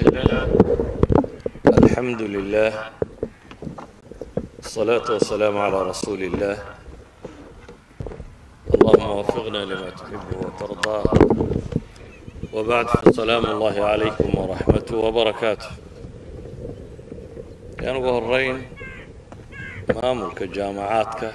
الله الحمد لله الصلاة والسلام على رسول الله اللهم وفقنا لما تحب وترضى وبعد فالسلام الله عليكم ورحمته وبركاته كان ugu horeyn maamulka jaamacaadka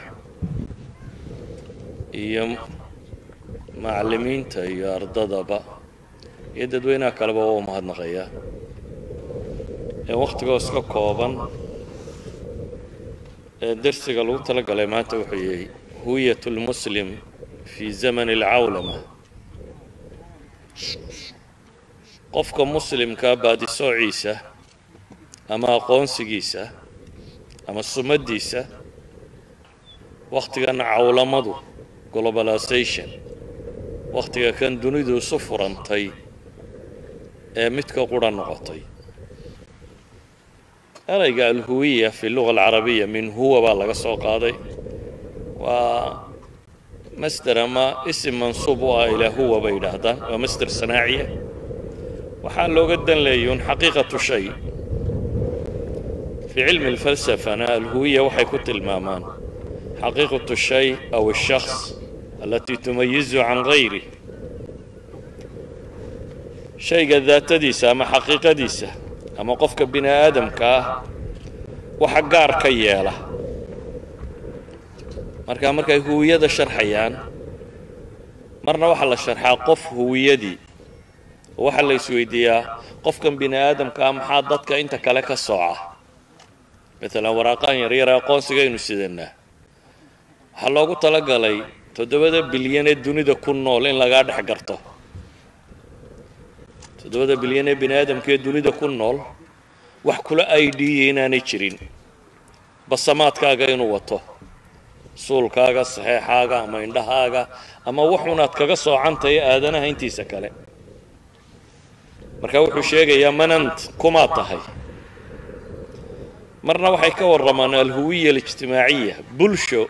iyo macallimiinta iyo ardadaba iyo dadweynaha kaleba waa u mahadnaqayaa ee wakhtigoo iska kooban ee dersiga lagu tala galay maanta wuxuu yahay huwiyat lmuslim fi zamani alcawlama qofka muslimkaa baadisoociisa ama aqoonsigiisa ama sumaddiisa wakhtigan cawlamadu globalization wakhtiga kan dunidu isu furantay ee midka qura noqotay erayga alhuwiya fi luga alcarabiya min huwa baa laga soo qaaday waa masder ama isim mansuub u ah ilaa huwa bay yidhaahdaan waa masder sanaaciya waxaa looga dan leeyuun xaqiiqatu shay في علم الفلسفة أنا الهوية waxay ku tilmaamaan حقيقة الشيء أو الشخص التي تميزه عن غيره shayga daatadiisa ama xaqiiqadiisa ama qofka bini aadamka ah waxa gaar ka yeela marka markay huwiyada sharxayaan marna waxaa la sharxaa qof huwiyadii oo waxaa la isweydiiyaa qofkan bini aadamka ah maxaa dadka inta kale ka sooca maalan waraaqahan yaryara aqoonsigaynu sidanaa waxaa loogu talagalay toddobada bilyan ee dunida ku nool in lagaa dhex garto toddobada bilyan ee bini aadamka ee dunida ku nool wax kula aidiya inaanay jirin basamaadkaaga inuu wato suulkaaga saxeexaaga ama indhahaaga ama waxunaad kaga soocantahay aadanaha intiisa kale marka wuxuu sheegayaa manant kumaad tahay marna waxay ka warramaan alhuwiya alijtimaaciya bulsho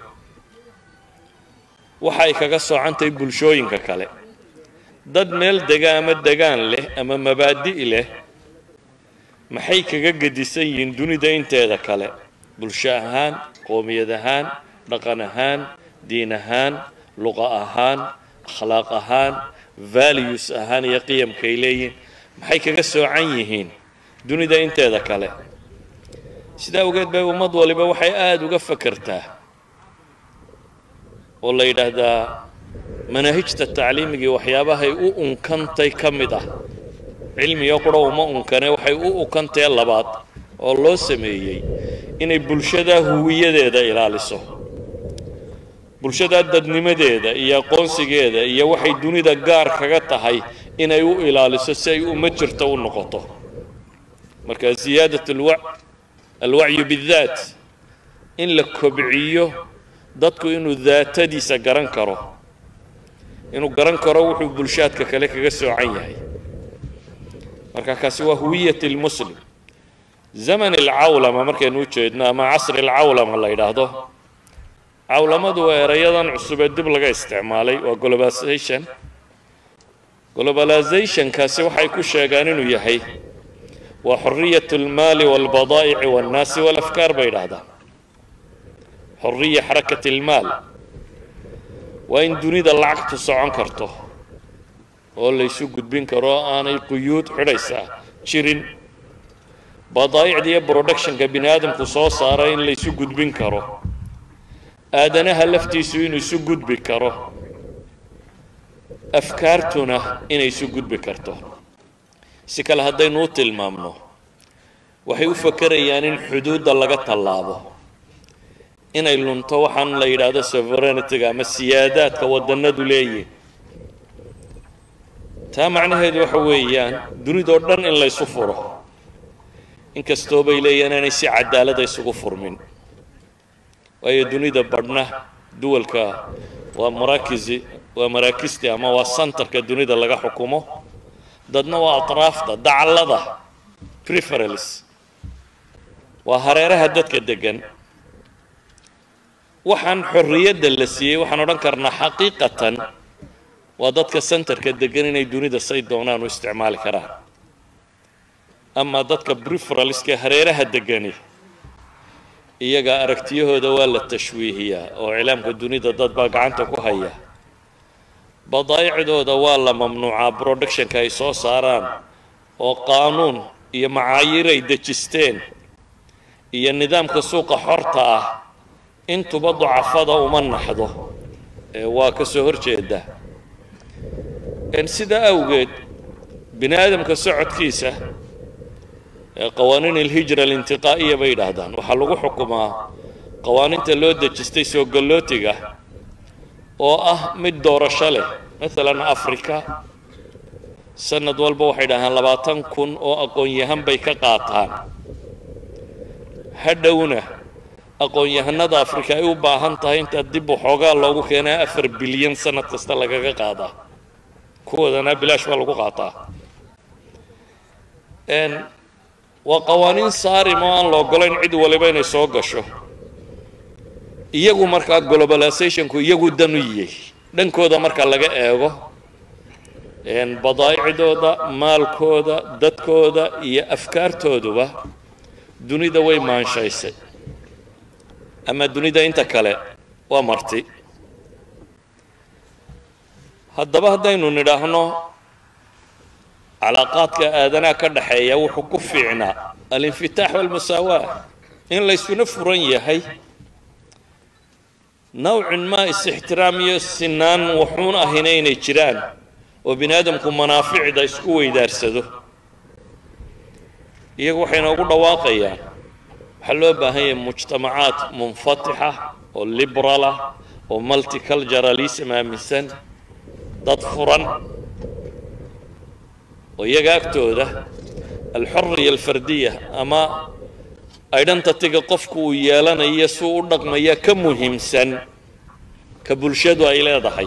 waxay kaga soocantahay bulshooyinka kale dad meel dega ama degaan leh ama mabaadi' leh maxay kaga gedisan yihiin dunida inteeda kale bulsho ahaan qoomiyad ahaan dhaqan ahaan diin ahaan luqa ahaan akhlaaq ahaan values ahaan iyo qiyamkay leeyihiin maxay kaga soocan yihiin dunida inteeda kale sidaa awgeed bay ummad waliba waxay aada uga fakertaa oo la yidhaahdaa manaahijta tacliimigii waxyaabahay u unkantay ka mid ah cilmiga qura uma unkane waxay u unkantee labaad oo loo sameeyey inay bulshadaa huwiyadeeda ilaaliso bulshadaa dadnimadeeda iyo aqoonsigeeda iyo waxay dunida gaar kaga tahay inay u ilaaliso si ay uma jirto u noqoto marka ziyaadat alwac alwacyu bidaat in la kobciyo dadku inuu daatadiisa garan karo inuu garan karo wuxuu bulshaadka kale kaga soocan yahay marka kaasi waa huwiyat lmuslim zaman alcawlama markaynu u jeedno ama casri alcawlama la yidhaahdo cawlamadu waa erayadan cusub ee dib laga isticmaalay waa globalization globalizationkaasi waxay ku sheegaan inuu yahay waa xoriyat almaali walbadaa'ici walnaasi walafkaar bay yidhaahdaan xoriya xarakat almaal waa in dunida lacagtu socon karto oo laysu gudbin karo oo aanay quyuud xidhaysaa jirin badaa'icda iyo productionka bini aadamku soo saara in laysu gudbin karo aadanaha laftiisu inuu isu gudbi karo afkaartuna inay isu gudbi karto si kale haddaynu u tilmaamno waxay u fakerayaan in xuduudda laga tallaabo inay lunto waxaan la yidhaahdo sovereignity-ga ama siyaadaadka waddannadu leeyihin taa macnaheedu waxa weeyaan dunidoo dhan in laysu furo inkastoo bay leeyihin inay si cadaalada isugu furmin waayo dunida badhna duwalka waa maraakisi waa maraakisti ama waa santarka dunida laga xukumo dadna waa atraafta dacallada preferals waa hareeraha dadka degan waxaan xorriyadda la siiyey waxaan odhan karnaa xaqiiqatan waa dadka centerka degan inay dunida say doonaan u isticmaali karaan ama dadka briferalska hareeraha degani iyaga aragtiyahooda waa la tashwiihiyaa oo iclaamka dunida dad baa gacanta ku haya badaa'icdooda waa la mamnuucaa productionka ay soo saaraan oo qaanuun iyo macaayiir ay dejisteen iyo nidaamka suuqa xorta ah intuba ducafada uma naxdo ee waa ka soo horjeeda sidaa awgeed bini aadamka socodkiisa qawaaniin alhijra alintiqaa'iya bay yidhaahdaan waxaa lagu xukumaa qawaaniinta loo dejistay soo gallootiga oo ah mid doorasho leh maalan afrika sanad walba waxay dhahaan labaatan kun oo aqoon-yahan bay ka qaataan hadhowna aqoon-yahanada afrika ay u baahan tahay intaa dib waxoogaa loogu keenaa afar bilyan sanad kasta lagaga qaadaa kuwoodana bilaash baa lagu qaataa waa qawaaniin saarim oo aan la ogolayn cid waliba inay soo gasho iyagu markaa globalizationku iyagu dan u yiyey dhankooda marka laga eego badaa'icdooda maalkooda dadkooda iyo afkaartooduba dunida way maanshaysay ama dunida inta kale waa marti haddaba haddaynu nidhaahno calaaqaadka aadanaha ka dhaxeeya wuxuu ku fiicnaa alinfitaax walmusaawaa in laysuna furan yahay nawcin maa is-ixtiraam iyo sinaan wuxuun ahina inay jiraan oo bini aadamku manaaficda isku weydaarsado iyagu waxay noogu dhawaaqayaan waxaa loo baahan yahay mujtamacaad munfatixa oo liberalah oo multiculturalism aaminsan dad furan oo iyaga agtooda alxuriya alfardiya ama identityga qofku uu yeelanayo si uu u dhaqmaya ka muhiimsan ka bulshadu ay leedahay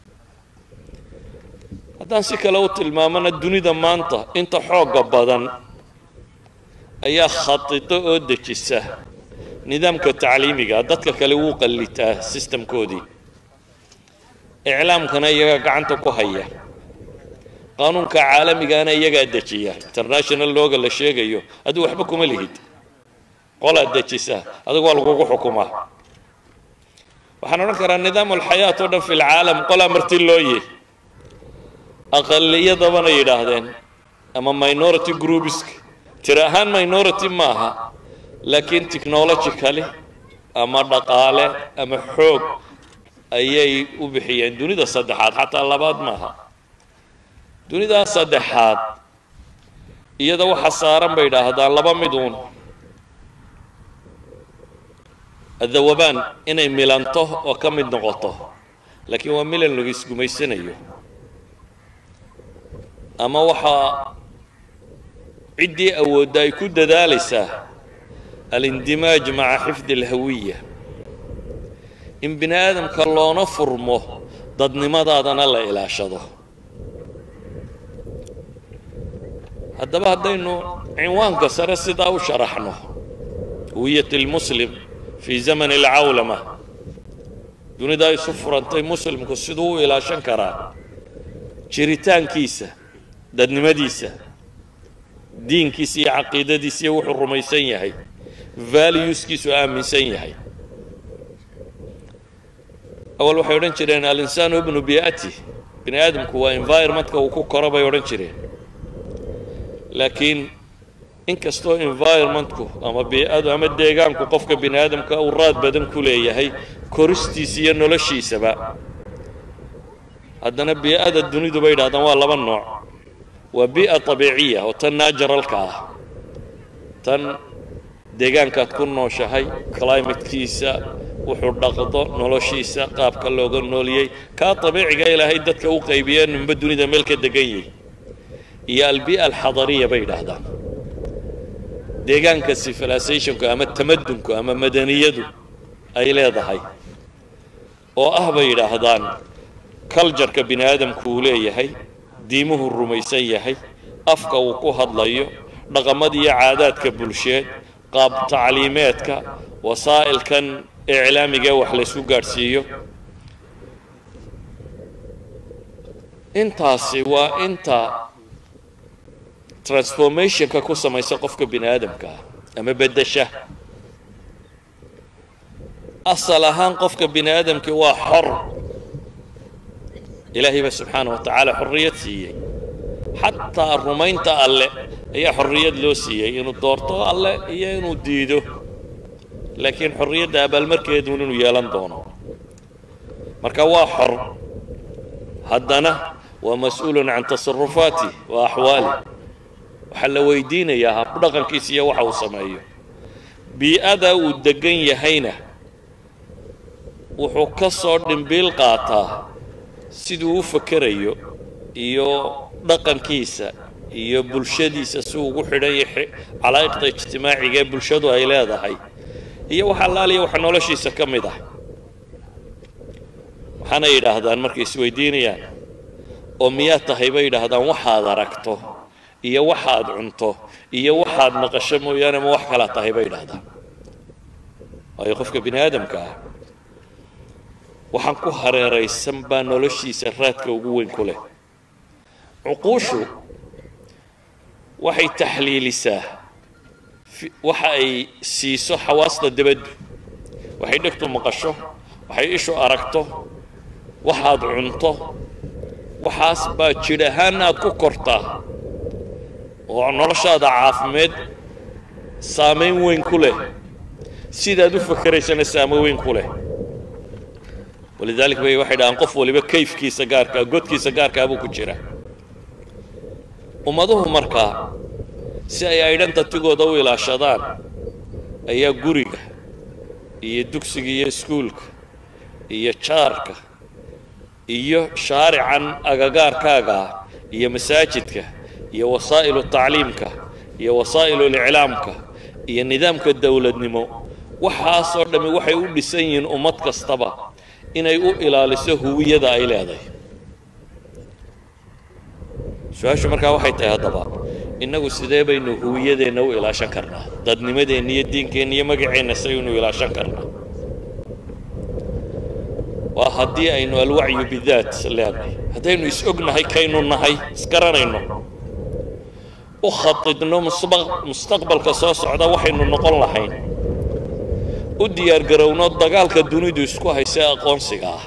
haddaan si kale u tilmaamana dunida maanta inta xoogga badan ayaa khadido oo dejisa nidaamka tacliimiga dadka kale wuu qallitaa sistamkoodii iclaamkana iyagaa gacanta ku haya qaanuunka caalamigaana iyagaa dejiya international looga la sheegayo adigu waxba kuma lihid qolaad dejisa adigu waa lagugu xukumaa waxaan odhan karaa nidaam alxayaat oo dhan fi lcaalam qolaa marti looye aqaliyadabana yidhaahdeen ama minority groupiska tiri ahaan minority maaha laakiin technologically ama dhaqaale ama xoog ayay u bixiyeen dunida saddexaad xataa labaad maaha dunidaa saddexaad iyada waxa saaran bay idhaahdaan laba mid uun adawabaan inay milanto oo ka mid noqoto laakiin waa milan lagu isgumaysanayo ama waxaa ciddii awoodda ay ku dadaalaysaa alindimaaj maca xifdi alhawiya in bini aadamka loona furmo dadnimadaadana la ilaashado haddaba haddaynu cinwaanka sare sidaa u sharaxno huwiyat lmuslim fii zamani alcawlama dunidaa isu furantay muslimku siduu u ilaashan karaa jiritaankiisa dadnimadiisa diinkiisa iyo caqiidadiisa iyo wuxuu rumaysan yahay valueskiisu aaminsan yahay awal waxay odhan jireen alinsaanu ibnu bi'ati bini aadamku waa environmentka uu ku koro bay odhan jireen laakiin inkastoo environmentku ama bii'adu ama deegaanku qofka bini aadamka uu raad badan ku leeyahay koristiisa iyo noloshiisaba haddana bii'ada dunidu bay yidhahdaan waa laba nooc waa bii'a abiiciya oo tan naajaralka ah tan deegaankaad ku nooshahay climatekiisa wuxuu dhaqdo noloshiisa qaabka looga nooliyey kaa abiiciga ilaahay dadka u qaybiya ninba dunida meel ka degan yihi iyo albii'a alxadariya bay yidhaahdaan deegaanka civilizationku ama tamadunku ama madaniyadu ay leedahay oo ah bay yidhaahdaan culjarka bini aadamku uu leeyahay diimuhu rumaysan yahay afka uu ku hadlayo dhaqamada iyo caadaadka bulsheed qaab tacliimeedka wasaa'ilkan iclaamigae wax laysku gaadhsiiyo intaasi waa inta transformationka ku samaysa qofka bini aadamka ah ama beddesha asal ahaan qofka bini aadamkii waa xor ilaahay baa subxaana wa tacaala xorriyad siiyey xataa rumaynta alle ayaa xorriyad loo siiyey inuu doorto alle iyo inuu diido laakiin xorriyadda abaalmarkeeduun inuu yeelan doono marka waa xor haddana waa mas-uulun can tasarufaatih wa axwaalih waxaa la weydiinayaa habdhaqankiisa iyo waxa uu sameeyo bii-ada uu degan yahayna wuxuu ka soo dhimbiil qaataa siduu u fakerayo iyo dhaqankiisa iyo bulshadiisa si ugu xidhan yahay calaa'iqda ijtimaaciga ee bulshadu ay leedahay iyo wax allaaliya waxa noloshiisa ka mid ah waxaana yidhaahdaan markay isweydiinayaan oo miyaad tahay bay yidhaahdaan waxaad aragto iyo waxaad cunto iyo waxaad maqasho mooyaane ma wax kalaa tahay bay yidhaahdaan waayo qofka bini aadamka ah waxaan ku hareeraysan baa noloshiisa raadka ugu weyn ku leh cuquushu waxay taxliilisaa waxa ay siiso xawaasta debaddu waxay dhegtu maqasho waxay ishu aragto waxaad cunto waxaas baa jidh ahaan aad ku kortaa oo noloshaada caafimeed saamayn weyn ku leh sidaad u fakeraysana saamayn weyn ku leh walidaalika bay waxay dhahaan qof waliba kayfkiisa gaarkaa godkiisa gaarkaa buu ku jira ummaduhu markaa si ay aydhantatigooda u ilaashadaan ayaa guriga iyo dugsiga iyo iskuulka iyo jaarka iyo shaarican agagaarkaaga ah iyo masaajidka iyo wasaa'ilu tacliimka iyo wasaa'ilu liclaamka iyo nidaamka dowladnimo waxaasoo dhammi waxay u dhisan yihiin ummad kastaba inay u ilaaliso huwiyada ay leedahay su-aashu markaa waxay tahay haddaba innagu sidee baynu huwiyadeenna u ilaashan karnaa dadnimadeenna iyo diinkeenna iyo magaceenna saynu ilaashan karnaa waa haddii aynu alwacyu bidaat leenahay haddaynu is ognahay kaynu nahay isgaranayno u khatidno mustaqbalka soo socda waxaynu noqon lahayn u diyaargarowno dagaalka dunidu isku haysa aqoonsiga ah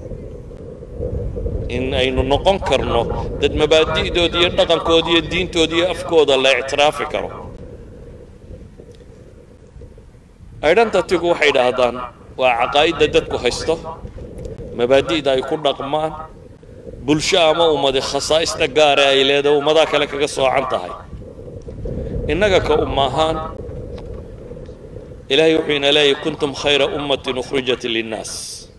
in aynu noqon karno dad mabaadi'dooda iyo dhaqankooda iyo diintooda iyo afkooda la ictiraafi karo aydhantatigu waxay idhaahdaan waa caqaa'idda dadku haysto mabaadi'da ay ku dhaqmaan bulsho ama ummadi khasaa'ista gaare ay leedahay ummadaha kale kaga soocan tahay innaga ka umma ahaan ilaahay wuxuu ina leeyahy kuntum khayra ummatin ukhrijat linnaas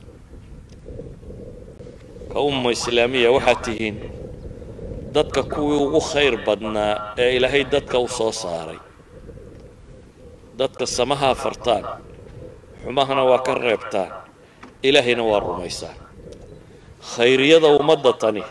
ka umma islaamiya waxaad tihiin dadka kuwii ugu khayr badnaa ee ilaahay dadka u soo saaray dadka samahaa fartaan xumahana waa ka reebtaan ilaahayna waa rumaysaan khayriyada ummadda tani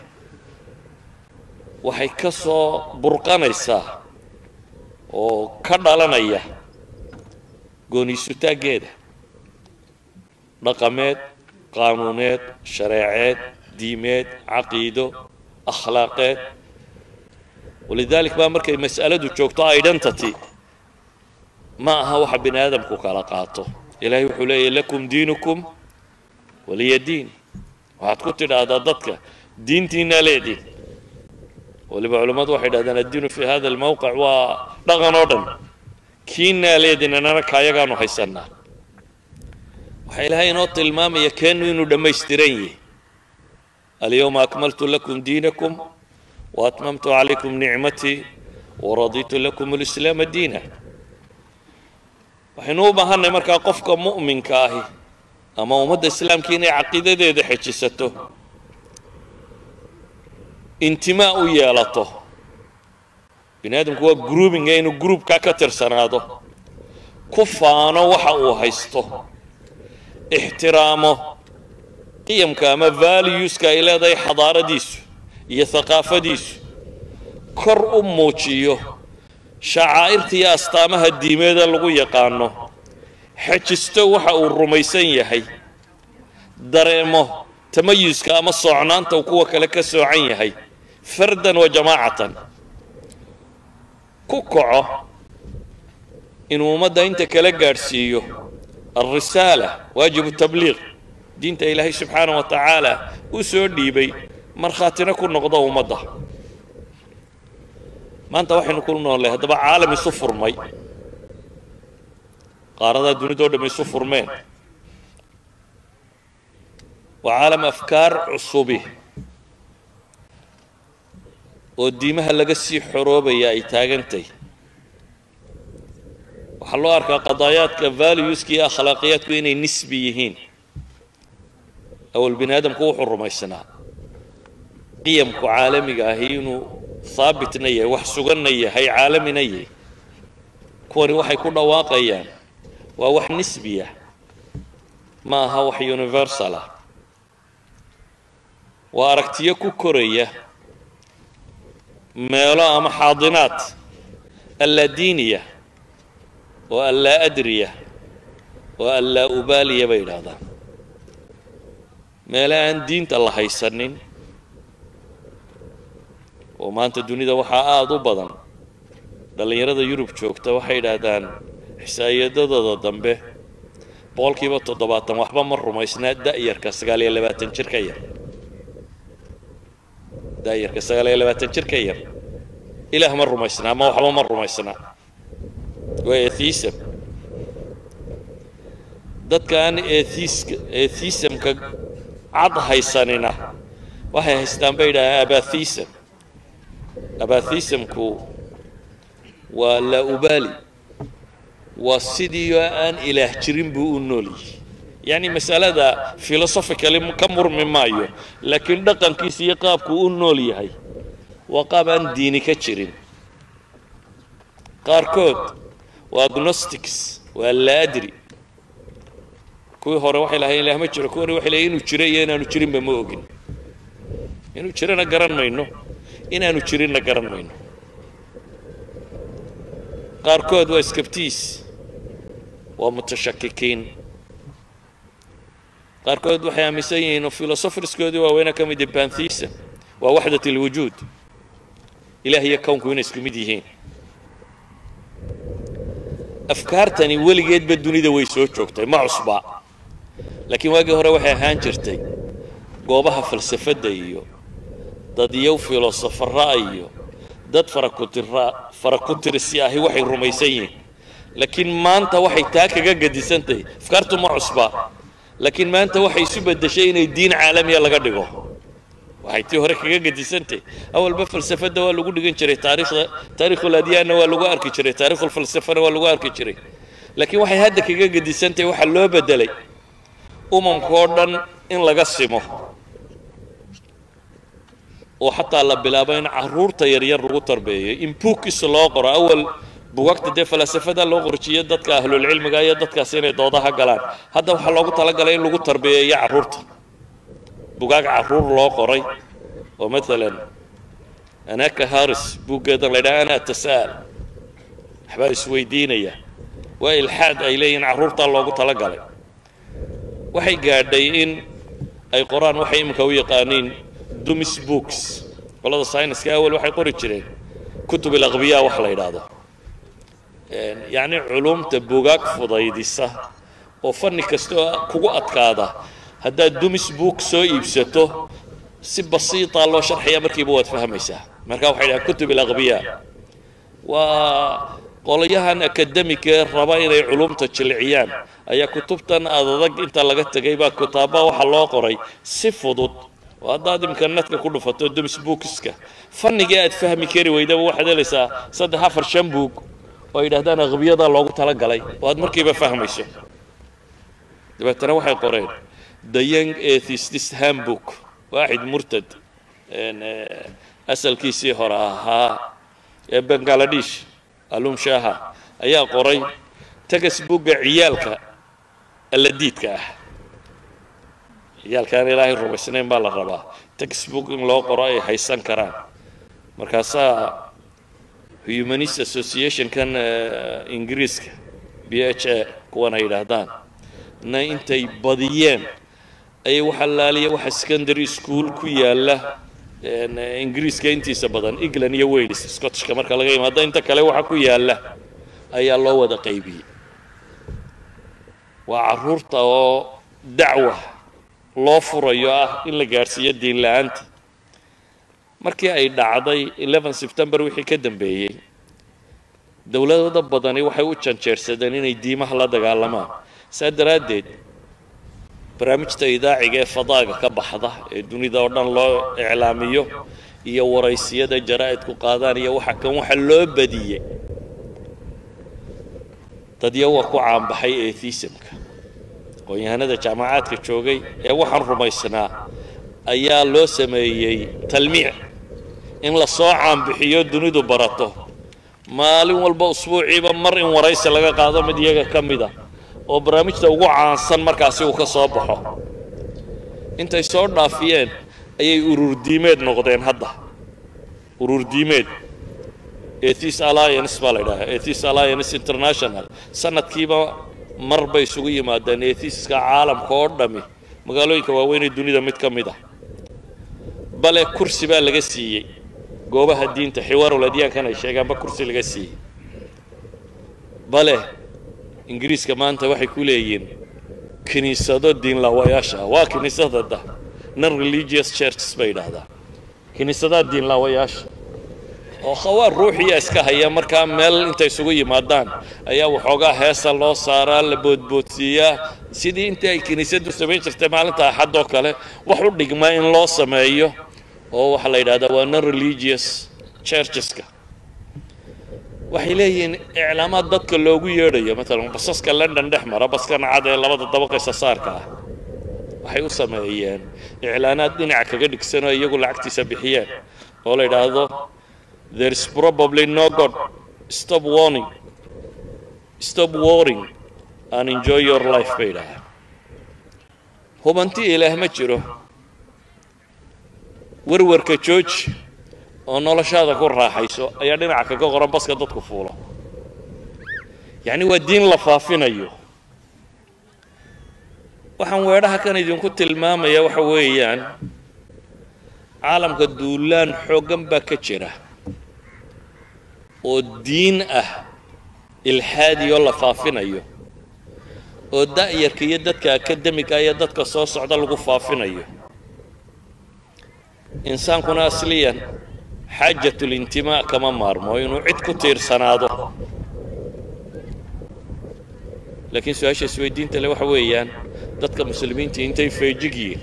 waxay ka soo burqanaysaa oo ka dhalanaya gooniisutaaggeeda dhaqameed qaanuuneed shareeceed diimeed caqiido akhlaaqeed walidaalik baa markay mas'aladu joogto identity ma aha waxa bini aadamku kala qaato ilaahay wuxuu leeyahy lakum diinukum waliya diin waxaad ku tidhaahdaa dadka diintiinaa leediin waliba culammadu waxay dhahdaan addiinu fi hada almawqic waa dhaqan oo dhan kiinaa leediin anana kaayagaanu haysannaa waxaa ilaahay inoo tilmaamaya keennu inuu dhammaystiran yahay alyawma akmaltu lakum diinakum waatmamtu calaykum nicmatii waraditu lakum alislaama diina waxaynu u baahanay markaa qofka mu'minka ahi ama ummadda islaamka inay caqiidadeeda xejisato intimaa u yeelato bini aadamku waa groubinga inuu groupkaa ka tirsanaado ku faano waxa uu haysto ixtiraamo qiyamka ama valueska ay leedahay xadaaradiisu iyo haqaafadiisu kor u muujiyo shacaa'irta iyo astaamaha diimeeda lagu yaqaano xejisto waxa uu rumaysan yahay dareemo tamayuska ama soocnaanta uu kuwa kale ka soocan yahay fardan wa jamaacatan ku kaco inuu ummadda inta kala gaadhsiiyo alrisaala waajibu tabliiq diinta ilaahay subxaanah wa tacaala u soo dhiibay markhaatina ku noqdo ummadda maanta waxaynu ku noollay haddaba caalam isu furmay qaaradaa dunidao dham isu furmeen waa caalam afkaar cusubi oo diimaha laga sii xoroobaya ay taagantay waxaa loo arkaa qadaayaadka valueska iyo akhlaaqiyaadku inay nisbi yihiin awal bini aadamku wuxuu rumaysanaa qiyamku caalamiga ahi inuu haabitna yahay wax suganna yahay caalamina yahay kuwani waxay ku dhawaaqayaan waa wax nisbiya ma aha wax universal ah waa aragtiyo ku koraya meelo ama xaadinaad allaa diiniya oo allaa adriya oo allaa ubaaliya bay yidhaahdaan meele aan diinta la haysanin oo maanta dunida waxaa aada u badan dhallinyarada yurub joogta waxay yidhaahdaan xisaayadadooda dambe boqolkiiba toddobaatan waxba ma rumaysnaa da'yarka sagaal iyo labaatan jir ka yar da'yarka sagaal iyo labaatan jir ka yar ilaah ma rumaysnaa ama waxba ma rumaysnaa waa ethism dadka aan ethiska ethisamka cad haysanina waxay haystaan bay yidhahdaan abathism abathisamku waa laa ubaali waa sidii aan ilaah jirin buu u nool yahay yacni masalada philosophically ka murmi maayo laakiin dhaqankiisa iyo qaabkuu u nool yahay waa qaab aan diini ka jirin qaarkood waa agnostics waa laadri kuwii hore waxay lahayn ilaah ma jiro kuwani waxay leeyiin inuu jiro iyo inaanu jirinba ma ogin inuu jirana garan mayno inaanu jirinna garan mayno qaarkood waa skabtiis waa mutashakikiin qaarkood waxay aaminsan yihiin oo filosofriskoodii waaweyna ka mid yahi banthisa waa waxdat alwujuud ilaah iyo kownku inay isku mid yihiin afkaartani weligeedba dunida way soo joogtay ma cusba laakiin waagii hore waxay ahaan jirtay goobaha falsafadda iyo dadyow filosofara iyo dad farakutira farakutirisi ahi waxay rumaysan yihiin laakiin maanta waxay taa kaga gadisantahay afkaartu ma cusba laakiin maanta waxay isu beddeshay inay diin caalamiya laga dhigo waxay tii hore kaga gadisantahay awalba falsafadda waa lagu dhigan jiray taariikhda taarikhul adyaanna waa lagu arki jiray taarikhul falsafana waa lagu arki jiray laakiin waxay hadda kaga gadisantahay waxaa loo beddelay umamka oo dhan in laga simo oo xataa la bilaabo in caruurta yaryar lagu tarbeeyo in buugkiis loo qoro awal bugaagta dee falasafada loo qorjiyo dadka ahlulcilmiga iyo dadkaas inay doodaha galaan hadda waxaa loogu talagalay in lagu tarbeeyeeyo carruurta bugaag carruur loo qoray oo maalan anaka haris buuggeedan la ydhaha ana tasa'al waxbaa isweydiinaya waa ilxaad ay leeyihin carruurtaa loogu talagalay waxay gaadhay in ay qoraan waxay iminka u yaqaaniin dumis books qolada syniska awal waxay qori jireen kutub ilaqbiya wax la yidhaahdo yacni culumta bugaag fudaydisa oo fanni kasta oo kugu adkaada haddaad dumis book soo iibsato si basiita loo sharxaya markiiba waad fahmaysaa marka waxay dhahaan kutub ilaqbiya waa qolyahan akademika ee raba inay culumta jilciyaan ayaa kutubtan adadag inta laga tegay baa kutaaba waxaa loo qoray si fudud oo haddaad imka nadka ku dhufato dumis bookska fanniga aad fahmi kari weydaba waxaad helaysaa saddex afar shan buug oo ay yidhahdaan aqbiyadaa loogu talagalay oo aad markiiba fahmayso dabeetana waxay qoreen the young atheist handbook waaxid murtad asalkiisii hore ahaa ee bangaladesh alum shaha ayaa qoray textbooka ciyaalka alladiidka ah ciyaalkaan ilaahay rumaysnayn baa la rabaa textbook in loo qoro ay haysan karaan markaasaa humanist associationkan ingiriiska b h a kuwan ay yidhaahdaan na intay badiyeen ayay waxa laaliya waxa secondary school ku yaalla ingiriiska intiisa badan england iyo wales scottishka marka laga yimaado inta kale waxa ku yaalla ayaa loo wada qaybiyey waa carruurta oo dacwa loo furayo ah in la gaadhsiiyo diin la-aanta markii ay dhacday eleven september wixii ka dambeeyey dowladada badani waxay u janjeersadeen inay diimaha la dagaalamaan saa daraaddeed barnaamijta idaaciga ee fadaaga ka baxda ee dunida oo dhan loo iclaamiyo iyo waraysiyada jaraa'idku qaadaan iyo waxa kan waxa loo badiyey dadya waa ku caanbaxay atheismka aqoon-yahanada jaamacaadka joogay ee waxaan rumaysnaa ayaa loo sameeyey talmiic in la soo caanbixiyo dunidu barato maalin walba usbuuciiba mar in waraysi laga qaado mid iyaga ka mid a oo barnaamijta ugu caansan markaasi uu ka soo baxo intay soo dhaafiyeen ayay ururdiimeed noqdeen hadda ururdiimeed atheist alliance baa la ydhahaa atheist alliance international sanadkiiba mar bay isugu yimaadeen atheiska caalamka oo dhami magaalooyinka waaweyn ee dunida mid ka mid ah bale kursi baa laga siiyey goobaha diinta xiwaarul adyaankan ay sheegaanba kursi laga siiyey bale ingiriiska maanta waxay ku leeyihiin kiniisado diinlaawayaasha waa kiniisadada non religious churches bay yidhaahdaa kiniisadaha diinlaawayaasha oo khawaar ruuxiya iska haya markaa meel intay isugu yimaadaan ayaa waxoogaa heesa loo saaraa la boodboodsiiyaa sidii intii ay kiniisaddu samayn jirtay maalinta axad oo kale wax u dhigmaa in loo sameeyo oo waxaa la yidhahdaa waa non religious churcheska waxay leeyihiin iclaamaad dadka loogu yeedhayo maalan basaska london dhex mara baskan cad ee labada dabaqaysa saarka ah waxay u sameeyeen iclaanaad dhinaca kaga dhigsan oo iyagu lacagtiisa bixiyeen oo la yidhaahdo there is probably no god stop warning stop warring and enjoy your life bay yidhaahdaa hubanti ilaah ma jiro warwarka jooji oo noloshaada ku raaxayso ayaa dhinaca kaga qoran baska dadku fuulo yacni waa diin la faafinayo waxaan weedhaha kan idinku tilmaamaya waxa weeyaan caalamka duulaan xooggan baa ka jira oo diin ah ilxaadi oo la faafinayo oo da'yarka iyo dadka akademiga iyo dadka soo socda lagu faafinayo insaankuna asliyan xaajatulintimaa kama maarmo inuu cid ku tiirsanaado laakiin su-aasha isweydiinta le waxa weeyaan dadka muslimiinta intay feejig yihiin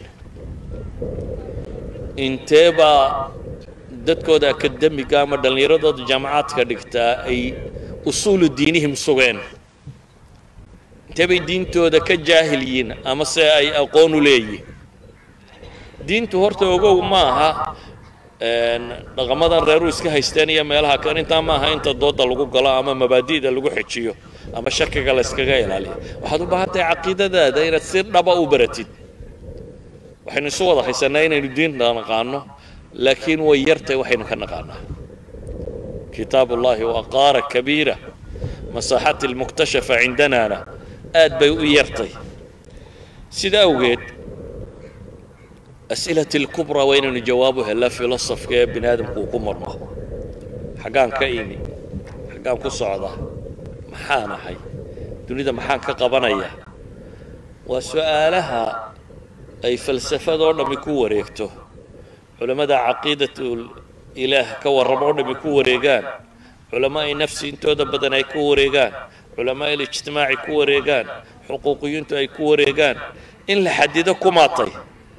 intee baa dadkooda akademiga ama dhallinyaradooda jaamacaadka dhigtaa ay usuulu diinihim sugeen intee bay diintooda ka jaahil yihiin ama se ay aqoon u leeyihin diintu horta ogow ma aha dhaqamadan reeru iska haysteen iyo meelaha kan intaa maaha inta dooda lagu galo ama mabaadi'da lagu xejiyo ama shakiga la yskaga ilaaliyo waxaad u baahan tahay caqiidadaada inaad si dhaba u baratid waxaynu isu wada haysanaa inaynu diinta naqaano laakiin way yartay waxaynu ka naqaanaa kitaab ullahi waa qaara kabiira masaaxati almuktashafa cindanaana aad bay u yartay sida awgeed as'ilati alkubraa waa inaynu jawaabu helaa filosofka ee bini aadamku uu ku marmo xaggaan ka imi xaggaan ku socda maxaan ahay dunida maxaan ka qabanaya waa su'aalaha ay falsafadoo dhammi ku wareegto culammada caqiidatul ilaah ka warramo oo dhammi ku wareegaan culamaai nafsi intooda badan ay ku wareegaan culamaai lijtimaaci ku wareegaan xuquuqiyiintu ay ku wareegaan in la xadido ku maatay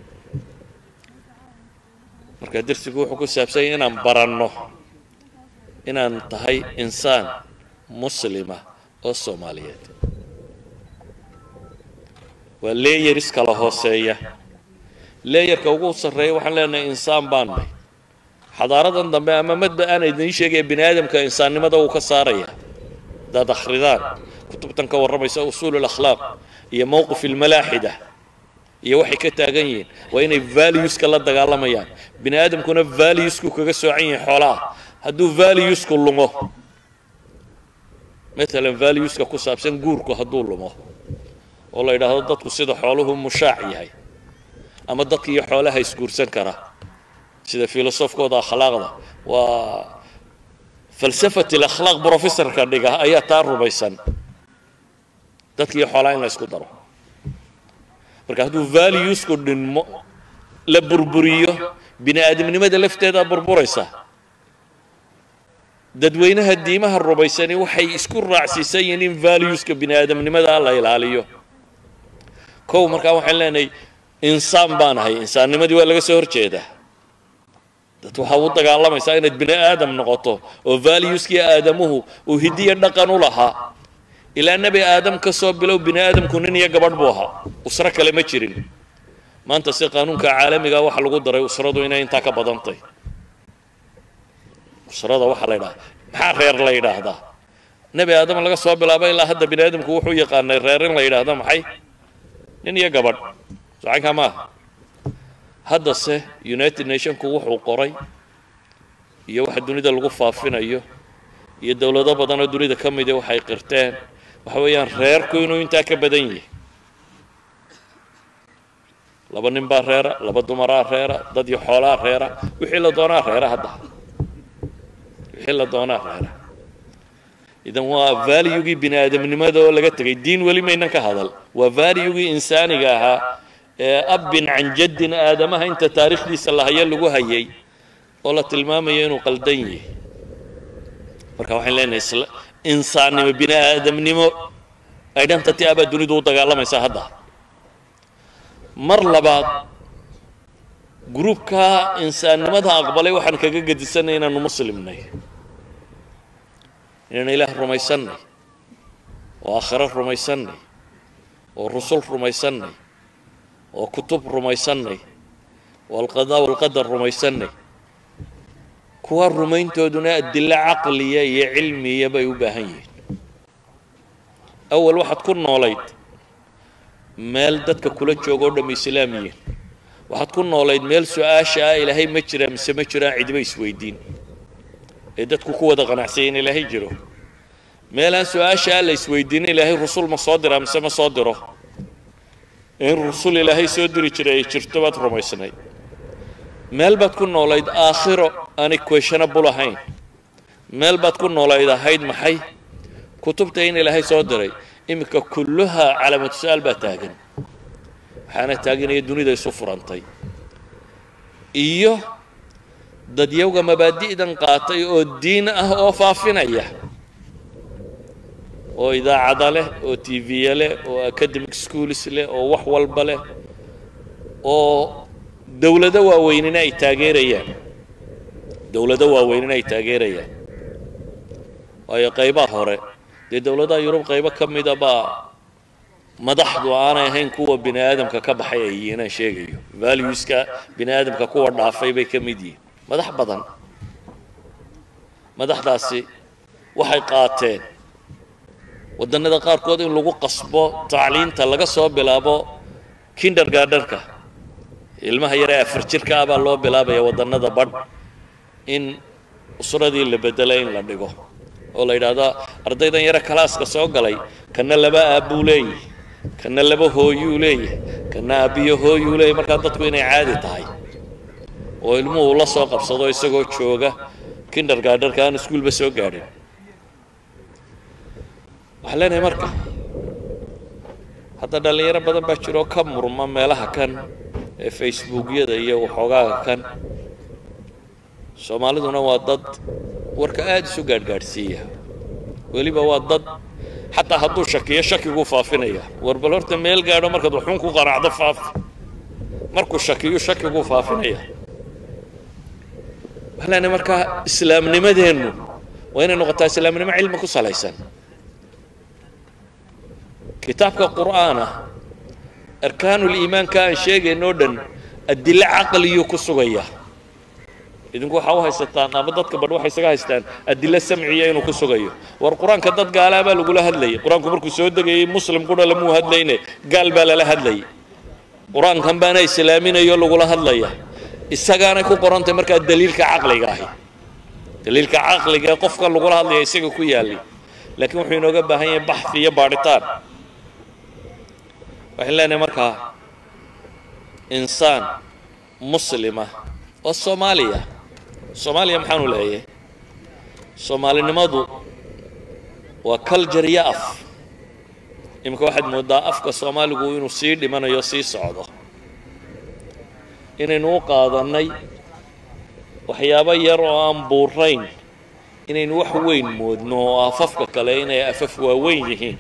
marka darsigu wuxuu ku saabsanya inaan baranno inaan tahay insaan muslima oo soomaaliyeed waa leeyaris kala hooseeya leeyarka ugu sarreeya waxaan leenahay insaan baan nahay xadaaradan dambe ama madba aan idiin sheegaya bini aadamka insaannimada wuu ka saaraya haddaad akhridaan kutubtan ka warramaysa usuul alakhlaaq iyo mowqif almalaaxida iyo waxay ka taagan yihiin waa inay valueska la dagaalamayaan bini aadamkuna valuesku kaga soocan yahay xoolaha hadduu valuesku lumo matalan valueska ku saabsan guurku hadduu lumo oo la yidhaahdo dadku sida xooluhu mushaac yahay ama dadka iyo xoolaha isguursan kara sida filosofkooda akhlaaqda waa falsafat alakhlaaq professorka dhiga ayaa taa rumaysan dadkiiyo xoolaa in la isku daro marka hadduu valuesku dhinmo la burburiyo bini aadamnimada lafteedaa burburaysa dadweynaha diimaha rumaysani waxay isku raacsiisan yihiin in valueska bini aadamnimada la ilaaliyo kow markaa waxaan leenahay insaan baan ahay insaannimadii waa laga soo horjeedaa dad waxaa u dagaalamaysaa inaad bini aadam noqoto oo valueskii aadamuhu uu hidiya dhaqan u lahaa ilaa nebi aadam ka soo bilow bini aadamku nin iyo gabadh buu ahaa usro kale ma jirin maanta si qaanuunka caalamiga waxa lagu daray usradu inay intaa ka badantay usrada waxaa la yidhaha maxaa reer la yidhaahdaa nebi aadam laga soo bilaabo ilaa hadda bini aadamku wuxuu yaqaanay reer in la yidhaahdo maxay nin iyo gabadh socankaa maaha haddase united nationku wuxuu qoray iyo waxa dunida lagu faafinayo iyo dowlado badanoo dunida ka midi waxay qirteen waxa weeyaan reerku inuu intaa ka badan yahay laba nin baa reera laba dumaraa reera dad iyo xoolaa reera wixii la doonaa reera hadda wixii la doonaa reera idan waa valuegii bini aadamnimada oo laga tegay diin weli maynan ka hadal waa valuegii insaaniga ahaa ee abbin can jaddin aadamaha inta taariikhdiisa la hayo lagu hayay oo la tilmaamayo inuu qaldan yahay marka waxaan leenahay insaannimo bini aadamnimo identity abaa dunidu u dagaalamaysaa hadda mar labaad gruubkaa insaannimada aqbalay waxaan kaga gedisanay inaanu muslimnay inaan ilaah rumaysannay oo aakhiro rumaysannay oo rusul rumaysannay oo kutub rumaysannay oo alqadaa walqadar rumaysannay kuwa rumayntooduna adilo caqliya iyo cilmiya bay u baahan yihiin awal waxaad ku noolayd meel dadka kula jooga oo dham islaam yihiin waxaad ku noolayd meel su-aasha ah ilaahay ma jiraa mise ma jiraan cidiba isweydiin ee dadku ku wada qanacsaya in ilaahay jiro meelaan su-aasha ah la isweydiinin ilaahay rusul ma soo diraa mise ma soo diro in rusul ilaahay soo diri jiray ay jirto baad rumaysnayd meel baad ku noolayd aakhiro aanay questionable ahayn meel baad ku noolayd ahayd maxay kutubta in ilaahay soo diray iminka kulluhaa calaamatu su-aal baa taagan waxaana taaganaya dunida isu furantay iyo dadyawga mabaadi'dan qaatay oo diin ah oo faafinaya oo idaacada leh oo tv-ya leh oo academic schools leh oo wax walba leh oo dowlado waaweynina ay taageerayaan dowlado waaweynina ay taageerayaan waayo qaybaha hore dee dowladaha yurub qaybo ka mida baa madaxdu aanay ahayn kuwa bini aadamka ka baxay ay yihiin aan sheegayo valueska bini aadamka kuwa dhaafay bay ka mid yihiin madax badan madaxdaasi waxay qaateen waddannada qaarkood in lagu qasbo tacliinta laga soo bilaabo kindergardenka ilmaha yare afar jirka ah baa loo bilaabaya waddannada badh in usradii la bedelo in la dhigo oo la yidhaahdo ardaydan yare kalaaska soo galay kana laba aabbuu leeyahy kana laba hooyuu leeyahay kana aabbiyo hooyuu leeyahy markaa dadku inay caadi tahay oo ilmuhu la soo qabsado isagoo jooga kindergardenka aan iskuulba soo gaadhin waxaan leenahay marka hadda dhallinyaro badan baa jiroo ka murma meelaha kan ee facebookyada iyo waxoogaaga kan soomaaliduna waa dad warka aada isu gaadhgaadhsiiya weliba waa dad xataa hadduu shakiyo shakiguu faafinaya war bal horta meel gaadho markaad waxun ku qanacdo faafi markuu shakiyo shakiguu faafinaya waxaan leenahay marka islaamnimadeennu waa inay noqotaa islaamnimo cilmi ku salaysan kitaabka qur'aana arkaanuliimaanka aan sheegayno o dhan adilo caqliyuu ku sugaya idinku waxaa u haysataan ama dadka badh waxay isaga haystaan adilo samciya inuu ku sugayo war qur-aanka dad gaalaa baa lagula hadlayay qur-aanku markuu soo degayay muslim qudha lamuu hadlayne gaal baa lala hadlayay qur-aankan baana islaaminayo lagula hadlaya isagaanay ku qorantay markaa daliilka caqliga ahi daliilka caqliga ee qofka lagula hadlaya isaga ku yaallay laakiin wuxuu inooga baahan yahay baxfi iyo baadhitaan waxaan leenahay markaa insaan muslima oo soomaaliya soomaaliya maxaanu leeyahay soomaalinimadu waa culture iyo af iminka waxaad mooddaa afka soomaaligu inuu sii dhimanayo sii socdo inaynu u qaadannay waxyaabo yar oo aan buurayn inaynu wax weyn moodno oo afafka kale inay afaf waaweyn yihiin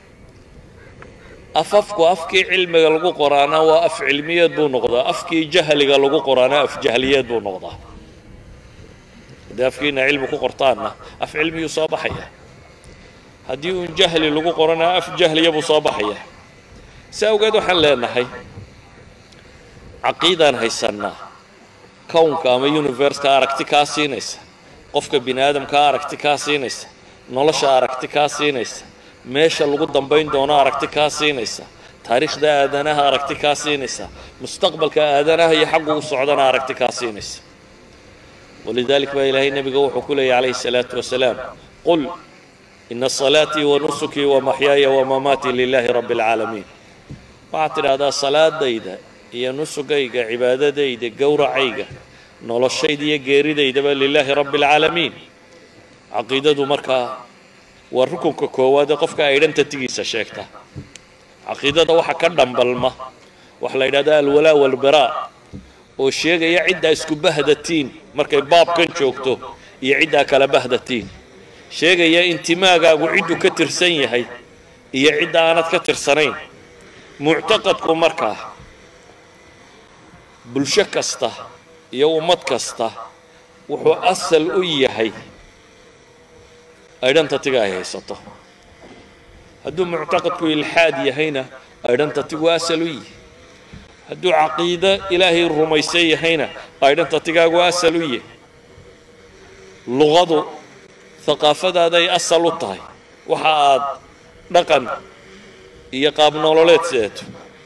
afafku afkii cilmiga lagu qoraana waa af cilmiyeed buu noqdaa afkii jahliga lagu qoraana af jahliyeed buu noqdaa haddii afkiina cilmi ku qortaanna af cilmiyuu soo baxaya haddii uun jahli lagu qorana af jahliya buu soo baxaya si awgeed waxaan leenahay caqiidaan haysannaa kownka ama universka aragti kaa siinaysa qofka bini aadamkaa aragti kaa siinaysa nolosha aragti kaa siinaysa meesha lagu dambayn doono aragti kaa siinaysa taariikhda aadanaha aragti kaa siinaysa mustaqbalka aadanaha iyo xaggu u socdana aragti kaa siinaysa walidalik baa ilaahay nebiga wuxuu ku leeyay calayhi الsalaatu wasalaam qul ina salaatii wanusukii wamaxyaaya wamamaatii lilaahi rabbi اlcaalamiin waxaad tidhaahdaa salaadayda iyo nusugayga cibaadadayda gowracayga noloshayda iyo geeridaydaba lilaahi rabbi اlcaalamiin caqiidadu markaa waa rukunka koowaad ee qofka aydhantatigiisa sheegta caqiidada waxa ka dhambalma waxa la yidhahda alwalaa walbaraa oo sheegaya ciddaa isku bahdatiin markay baabkan joogto iyo ciddaa kala bahdatiin sheegaya intimaagaagu cidduu ka tirsan yahay iyo cidda aanad ka tirsanayn muctaqadku markaa bulsho kasta iyo ummad kasta wuxuu asal u yahay aydhantatiga ay haysato hadduu muctaqadku ilxaad yahayna aydhantatigu asal u yihi hadduu caqiido ilaahay rumaysan yahayna aydhantatigaagu asal u yahay luqadu haqaafadaaday asal u tahay waxa aad dhaqan iyo qaab nololeed sideeto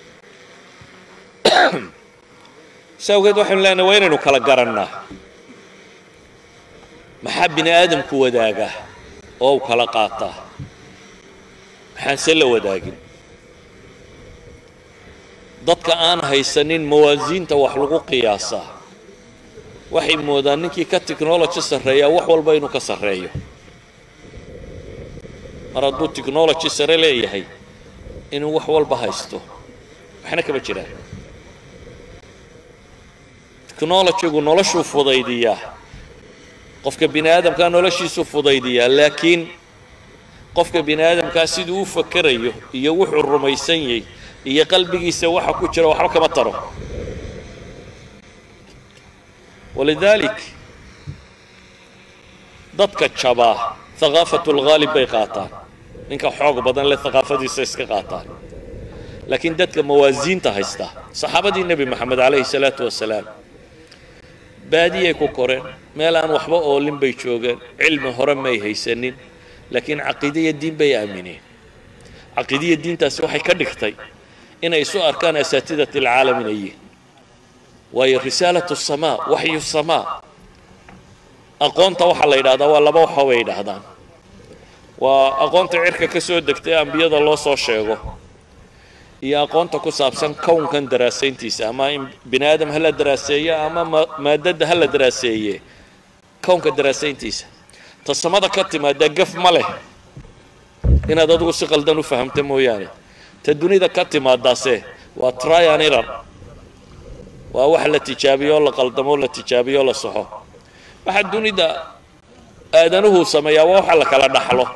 si awgeed waxaynu leenahay waa inaynu kala garannaa maxaa bini aadamku wadaagaa oo u kala qaataa maxaanse la wadaagin dadka aan haysanin mawaasiinta wax lagu qiyaasaa waxay moodaan ninkii ka technology sarreeyaa wax walba inuu ka sarreeyo mar hadduu technology sare leeyahay inuu wax walba haysto waxna kama jiraan technologygu noloshuu fudaydiyaa qofka bini aadamkaa noloshiisuu fudaydiyaa laakiin qofka bini aadamkaa siduu u fakerayo iyo wuxuu rumaysan yahay iyo qalbigiisa waxa ku jira waxba kama taro walidaalik dadka jabaa haqaafatu lghaalib bay qaataan ninka xoog badan le haqaafadiisa iska qaataan laakiin dadka mawaasiinta haysta saxaabadii nebi moxamed calayhi salaatu wasalaam baadiyay ku koreen meel aan waxba oolin bay joogeen cilmi hore may haysanin laakiin caqiidaiyo diin bay aamineen caqiidaiyo diintaasi waxay ka dhigtay inay isu arkaan asaatidat alcaalam inay yihiin waayo risaalatu samaa waxyu samaa aqoonta waxaa la yidhahdaa waa laba waxa bay yidhaahdaan waa aqoonta cirka ka soo degtay ambiyada loo soo sheego iyo aqoonta ku saabsan kownkan daraasayntiisa ama in bini aadam ha la daraaseeye ama maadada ha la daraaseeye kownka daraasayntiisa ta samada ka timaadaa gaf ma leh inaad adigu si qaldan u fahamta mooyaane ta dunida ka timaadaase waa tryan irar waa wax la tijaabiyo o la qaldamo la tijaabiyo o la saxo waxa dunida aadanuhu sameeyaa waa waxa la kala dhaxlo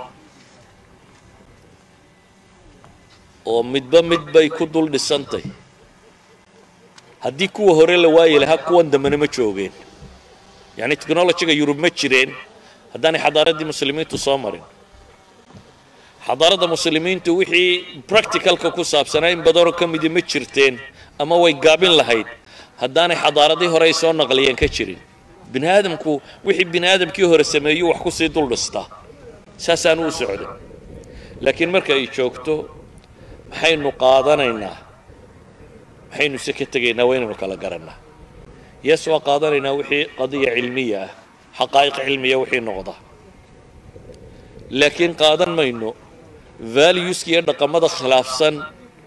oo midba mid bay ku dul dhisantay haddii kuwa hore la waayi lahaa kuwan dambena ma joogeen yacni technologyga yurub ma jireen haddaanay xadaaraddii muslimiintu soo marin xadaaradda muslimiintu wixii practicalka ku saabsanaa in badanoo ka midi ma jirteen ama way gaabin lahayd haddaanay xadaaradii hore ay soo naqliyeen ka jirin bini aadamku wixii bini aadamkii hore sameeyuu wax ku sii dul dhistaa saasaanu u socday laakiin marka ay joogto maxaynu qaadanaynaa maxaynu se ka tegaynaa waa inaynu kala garannaa yes waa qaadanaynaa wixii qadiya cilmiya ah xaqaa'iq cilmiya wixii noqda laakiin qaadan mayno valueska iyo dhaqamada khilaafsan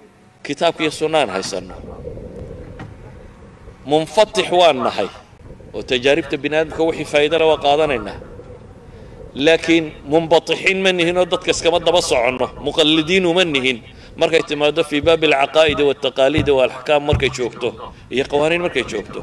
kitaabka iyo sunnaan haysanno munfatix waan nahay oo tajaaribta bini aadamka wixii faa'iidana waa qaadanaynaa laakiin munbatixiin ma nihin oo dadka iskama daba soconno muqallidiin uma nihin markay timaado fii baabi alcaqaa'idi waltaqaaliidi waalaxkaam markay joogto iyo qawaaniin markay joogto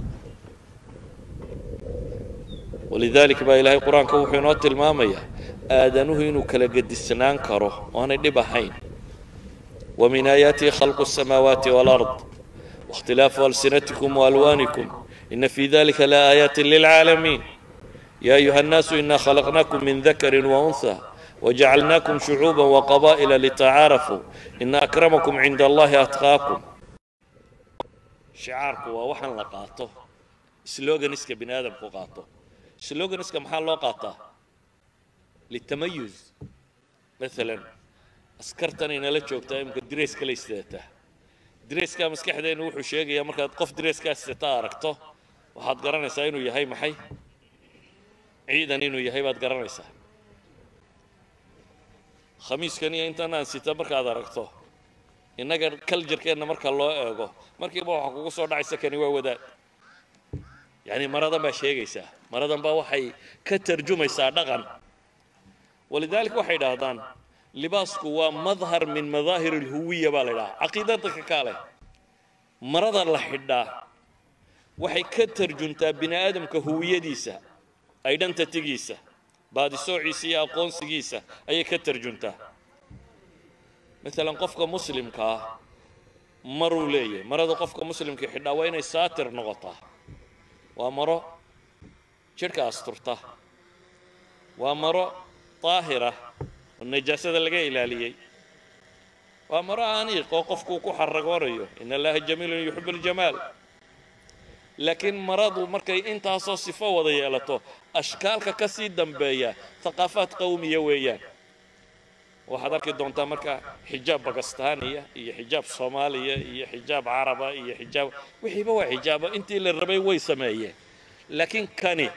walidaalika baa ilaahay qur-aanka wuxuu inoo tilmaamayaa aadanuhu inuu kala gedisnaan karo oanay dhib ahayn ومن آياته خلق السماوات والأرض واختلاف ألسنتكم وألوانكم إن في ذلك لآيات للعالمين يا أيها الناس إنا خلقناكم من ذكر وأنثى وجعلناكم شعوبا وقبائل لتعارفوا إن أكرمكم عند الله أتقاكم شعاركم ووحن لقاطه سلوغن اسك بن آدم قاطه سلوغن اسك محل لقاطه للتميز مثلا askartan inala joogtaa imika dareeska la istaata dareeskaa maskaxdeenu wuxuu sheegayaa markaad qof dareeskaa istata aragto waxaad garanaysaa inuu yahay maxay ciidan inuu yahay baad garanaysaa khamiiskan iyo intan aan sita markaad aragto innaga kaljarkeenna marka loo eego markiiba waxaa kugu soo dhacaysa kani waa wadaad yacni maradan baa sheegaysaa maradan baa waxay ka tarjumaysaa dhaqan walidaalika waxay idhaahdaan libaasku waa madhar min madaahir alhuwiya baa la ydhaha caqiida dadka kaale marada la xidhaa waxay ka tarjuntaa bini aadamka huwiyadiisa identitygiisa baadisoociisa iyo aqoonsigiisa ayay ka tarjuntaa maalan qofka muslimka ah maruu leeyahay marada qofka muslimka xidhaa waa inay saatir noqotaa waa maro jidhka asturta waa maro daahira oo najaasada laga ilaaliyey waa maro aniiq oo qofkuu ku xaragoonayo in allaha jamiilun yuxibu aljamaal laakiin maradu markay intaasoo sifo wada yeelato ashkaalka ka sii dambeeya thaqaafaad qawmiya weeyaan waxaad arki doontaa marka xijaab bakistaaniya iyo xijaab soomaaliya iyo xijaab caraba iyo xijaab wixiiba waa xijaabo intii la rabay way sameeyeen laakiin kani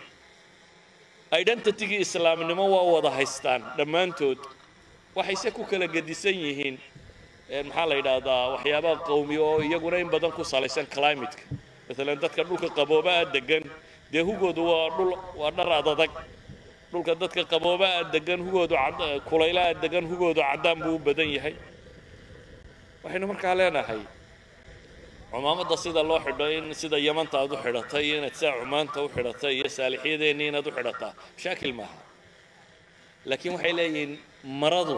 identitygii islaamnimo waa wada haystaan dhammaantood waxayse ku kala gedisan yihiin maxaa la yidhaahdaa waxyaabaha qawmiya oo iyaguna in badan ku salaysan climateka maalan dadka dhulka qaboobaa degan dee hugoodu waa dhul waa dhar adadag dhulka dadka qaboobaa degan hugoodu kulaylaa degan hugoodu caddaan buu u badan yahay waxaynu markaa leenahay cumaamadda sida loo xidho in sida yamanta aad u xidhatay iyo inaad saa cumaanta u xidhatay iyo saalixyadeennii inaad u xidhataa mashaakil maaha laakiin waxay leeyihiin maradu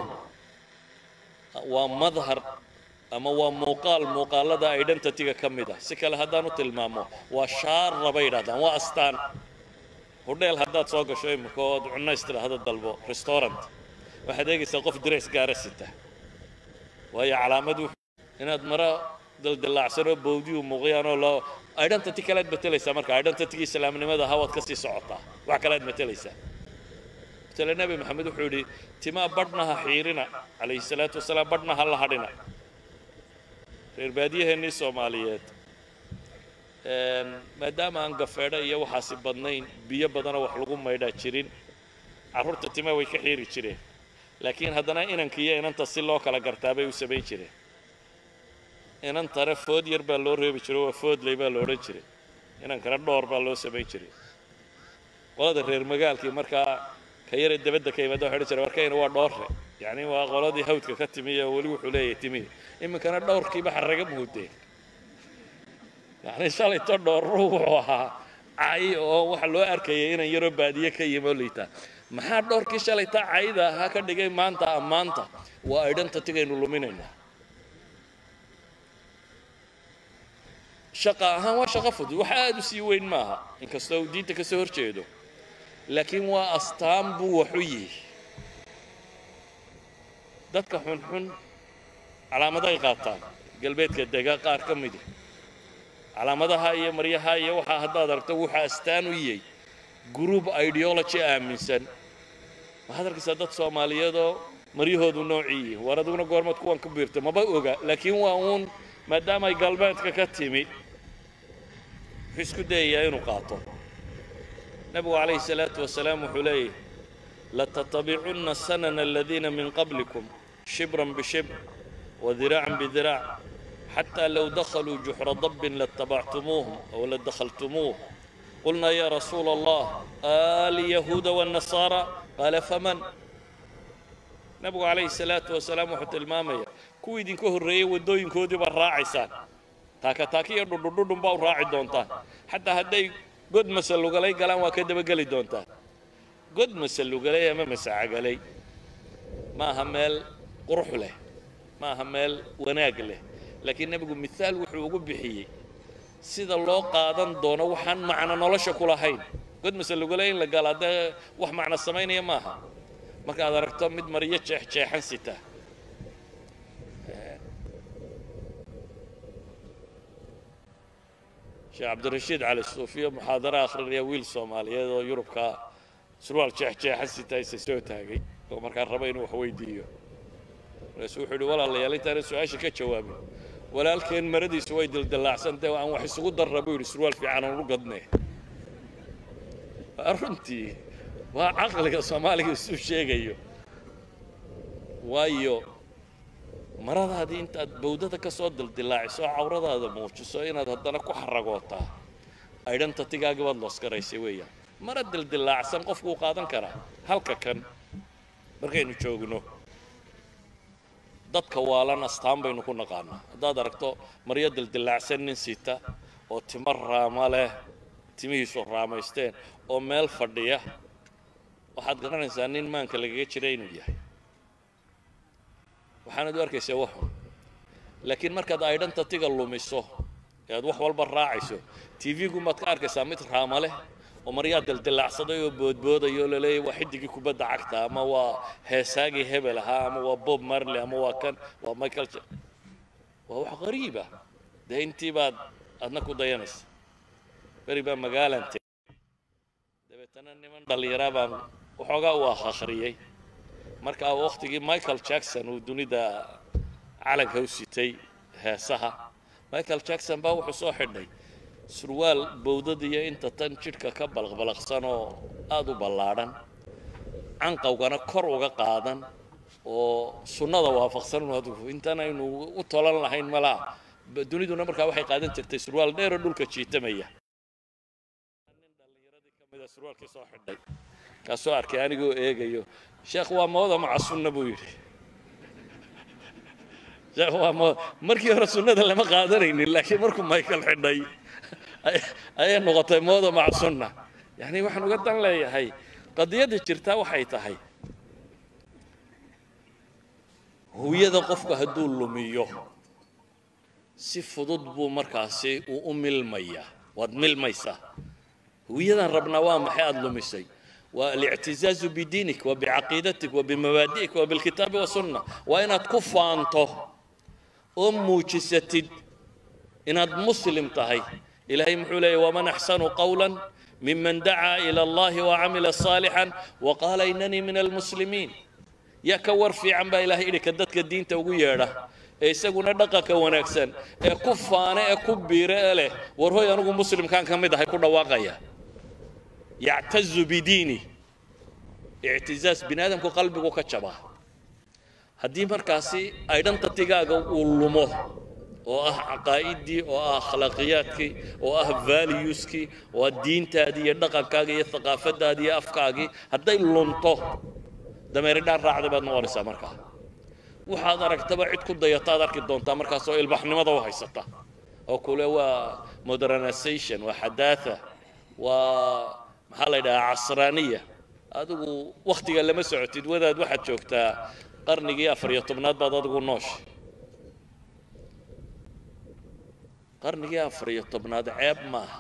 waa madhar ama waa muuqaal muuqaalada identityga ka mid ah si kale haddaan u tilmaamo waa shaara bay yidhahdaan waa astaan hudheel haddaad soo gasho imika ood cunays tidhaahdo dalbo restaurant waxaad eegaysaa qof dress gaara sita waayo calaamad inaad mara daldalaacsan oo bawdiyu muuqyaan oo loo identity kalead matelaysaa marka identitygii islaamnimada hawaad ka sii socotaa wax kalead matelaysaa matala nebi maxamed wuxuu yidhi timaa badhna ha xiirina calayhi salaatu wasalaam badhna ha la hadhina reer baadiyaheennii soomaaliyeed maadaama aan gafeedho iyo waxaasi badnayn biyo badanoo wax lagu maydhaa jirin carruurta timaa way ka xiiri jireen laakiin haddana inanka iyo inanta si loo kala gartaa bay u samayn jireen inantana food yar baa loo reebi jiray waa foodley baa la odhan jiray inankana dhoor baa loo samayn jiray qolada reer magaalkii markaa ka yare dabadda ka yimaada waxay odhan jiray warkayna waa dhoorre yacni waa qoladii hawdka ka timi oo weli wuxuu leeyahay timi iminkana dhowrkiiba xarraga muudeen yacni shalayto dhoorru wuxuu ahaa cay oo waxa loo arkayay inan yaroo baadiye ka yimo liitaa maxaa dhowrkii shalayta cayda ahaa ka dhigay maanta ammaanta waa identitygaynu luminaynaa shaqa ahaan waa shaqo fudud wax aada u sii weyn maaha inkastoo uu diinta ka soo hor jeedo laakiin waa astaan buu wax u yihi dadka xunxun calaamaday qaataan galbeedka dega qaar ka midi calaamadaha iyo maryaha iyo waxaa haddaad aragto wuxuu astaan u yahay group ideology aaminsan waxaad arkaysaa dad soomaaliyeedoo maryahoodu noocii yihiin war adiguna goormaad kuwan ku biirta maba oga laakiin waa uun maadaama ay galbeedka ka timi wuxuu isku dayayaa inuu qaato nabigu calayhi salaatu wasalaam wuxuu leeyahy latattabicunna sanana aladiina min qablikum shibran bishibr wadiraacan bidiraac xataa low dakhaluu juxra dabbin latabactumuuhum aw ladakhaltumuuh qulnaa yaa rasuula allah alyahuuda waannasaara qaala faman nabigu calayhi salaatu wasalaam wuxuu tilmaamaya kuwii idinka horreeyey waddooyinkoodii baad raacaysaan taaka taaki iyo dhudhudhudhun baa u raaci doontaan xataa hadday god masalugalay galaan waa ka dabageli doontaan god masalugalay ama masacagalay ma aha meel qurux leh ma aha meel wanaag leh laakiin nebigu mithaal wuxuu ugu bixiyey sida loo qaadan doono waxaan macno nolosha ku lahayn god masalugale in la gala dee wax macno samaynaya maaha markaad aragto mid maryo jeexjeexan sita sheekh cabdirashiid cali suufiyo muxaadaro akhrinaya wiil soomaaliyeed oo yurubka surwaal jeexjeexan sita isa soo taagay oo markaa raba inuu wax weydiiyo markaasuu wuxuu yidhi walaalayaal intaanan su-aasha ka jawaabin walaalkeen maradiisu way dildillaacsantae aan wax isugu darra buu yidhi surwaal fiican aan u gadne runtii waa caqliga soomaaliga isuu sheegayo waayo maradaadii intaad bawdada ka soo dildillaaciso oo cawradaada muujiso inaad haddana ku xaragootaa aydhanta tigaagii baad loosgaraysay weeyaan mara dildillaacsan qofkuu qaadan karaa halka kan markaynu joogno dadka waalan astaan baynu ku naqaanaa haddaad aragto maryo dildillaacsan nin sita oo timo raama leh timihiisu raamaysteen oo meel fadhiya waxaad garanaysaa nin maanka lagaga jira inuu yahay waxaanad u arkaysaa waxun laakiin markaad aydhanta tiga lumiso ee aad wax walba raacayso tv-gumaad ka arkaysaa mid raama leh oo maryaa dildillaacsaday oo boodboodayo oo laleeyahy waa xidigii kubadda cagta ama waa heesaagii hebel ahaa ama waa bob marley ama waa kan waa michael waa wax qariiba dee intii baad adna ku dayanaysa beri baa magaalan tegey dabeetana niman dhallinyaraa baan waxoogaa u ah akhriyey markaa wakhtigii michael jackson uu dunida calanka u sitay heesaha michael jackson baa wuxuu soo xidhay surwaal bowdadiyo inta tan jidhka ka balaqbalaqsan oo aada u ballaadhan canqawgana kor uga qaadan oo sunnada waafaqsan intan aynu u tolan lahayn malaa duniduna markaa waxay qaadan jirtay surwaal dheeroo dhulka jiitamaya nin dhallinyaradii ka mida surwaalkii soo xidhay kaasoo arkay anigoo eegayo sheekh waa mooda maca sunna buu yidhi sheekh waa mooda markii hore sunnada lama qaadanaynin laakiin markuu michael xidhay ayay noqotay mooda maca sunna yacni waxaan uga dan leeyahay qadiyadda jirtaa waxay tahay huyada qofku hadduu lumiyo si fudud buu markaasi uu u milmayaa waad milmaysaa huwiyadan rabnaa waa maxay aada lumisay waa alictizaazu bidiinik wa bicaqiidatik wa bimabaadi'ik wa bilkitaabi wasunna waa inaad ku faanto oo muujisatid inaad muslim tahay ilaahay muxuu leeyahy waman axsanu qawla miman dacaa ila allahi wacamila صaalixan waqaala inanii min almuslimiin yaa ka war fiican baa ilahay idhi ka dadka diinta ugu yeedha ee isaguna dhaqanka wanaagsan ee ku faane ee ku biire ee leh war hoy anugu muslimkaan ka mid ahay ku dhawaaqaya yactazu bidiini ictizaaz bini aadamku qalbigu ka jabaa haddii markaasi aydhanta tigaaga uu lumo oo ah caqaa'idii oo ah akhlaaqiyaadkii oo ah valueskii oo ah diintaadii iyo dhaqankaagii iyo thaqaafadaadii iyo afkaagii hadday lunto dameeridhaan raacday baad noqonaysaa markaa waxaad aragtaba cid ku dayataad arki doontaa markaas oo ilbaxnimada u haysata oo kule waa modernization waa xadaatha waa maxaa la yidhahaa casraaniya adigu wakhtiga lama socotid wadaad waxaad joogtaa qarnigii afar iyo tobnaad baad adigu noosha qarnigii afar iyo tobnaad ceeb maaha